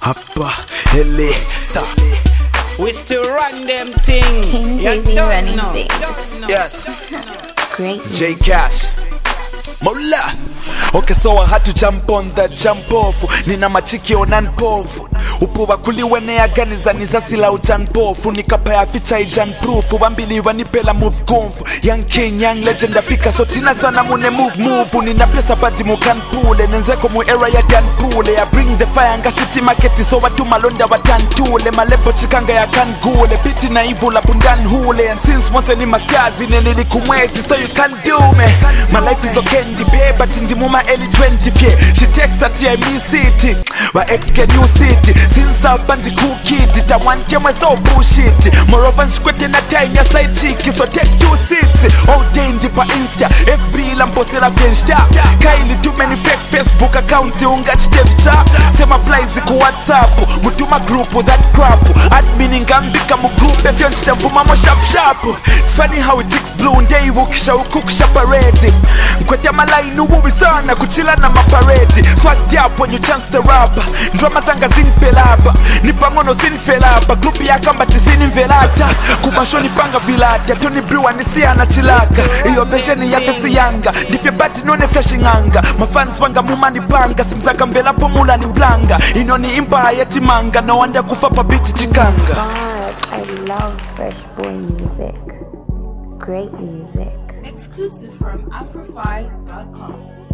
hapa hele sa We still run them thing. King You Crazy don't running know. things. Don't know. yes Great. J Cash Mola Okay so I had to jump on the jump off Nina machiki onan pofu upuba kuliwenea ganizaniza sila ujan pofu nikapaya ficha ijan proof wambili wanipela move kumfu young king young legend afika so tina sana mune move move nina pesa baji mukan pule nenzeko mu era ya dan pule I bring the fire nga city market so watu malonda watantule malepo chikanga ya kan gule biti na ivu la bundan hule and since mose ni maskazi nenilikumwezi so you can do me my life is okay ndibe but ndimuma early 20 fye she takes at ya me city wa ex can you city since up and cool kid ta one kemwe so bullshit moreover nshikwete na time ya side chick so take two seats all danger pa insta fb la mbosela fiesta kaili too many fake facebook accounts ungachitevcha sema flies ku whatsapp mutuma group that crap admin ngambika mu group efyo nchitemvuma mo sharp sharp it's funny how it takes blue ndei ukisha ukukisha parade nkwete malaini ububi sana kuchila na maparedi swat up when you chance the rubber ndroma zanga zinipelaba nipangono zinfelaba grupu yakamba tizinimvelata kumasho nipanga vilata toni briwa nisiyana chilaka iyo vesheni yafesi yanga ndifye bati none fyashing'anga mafans wanga mumanipanga simzaka mvelapo mula ni planga inoni impa yetimanga nowanda kufa pabiti chikanga God, I love Fresh Boy music. Great music. Exclusive from Afrofy.com.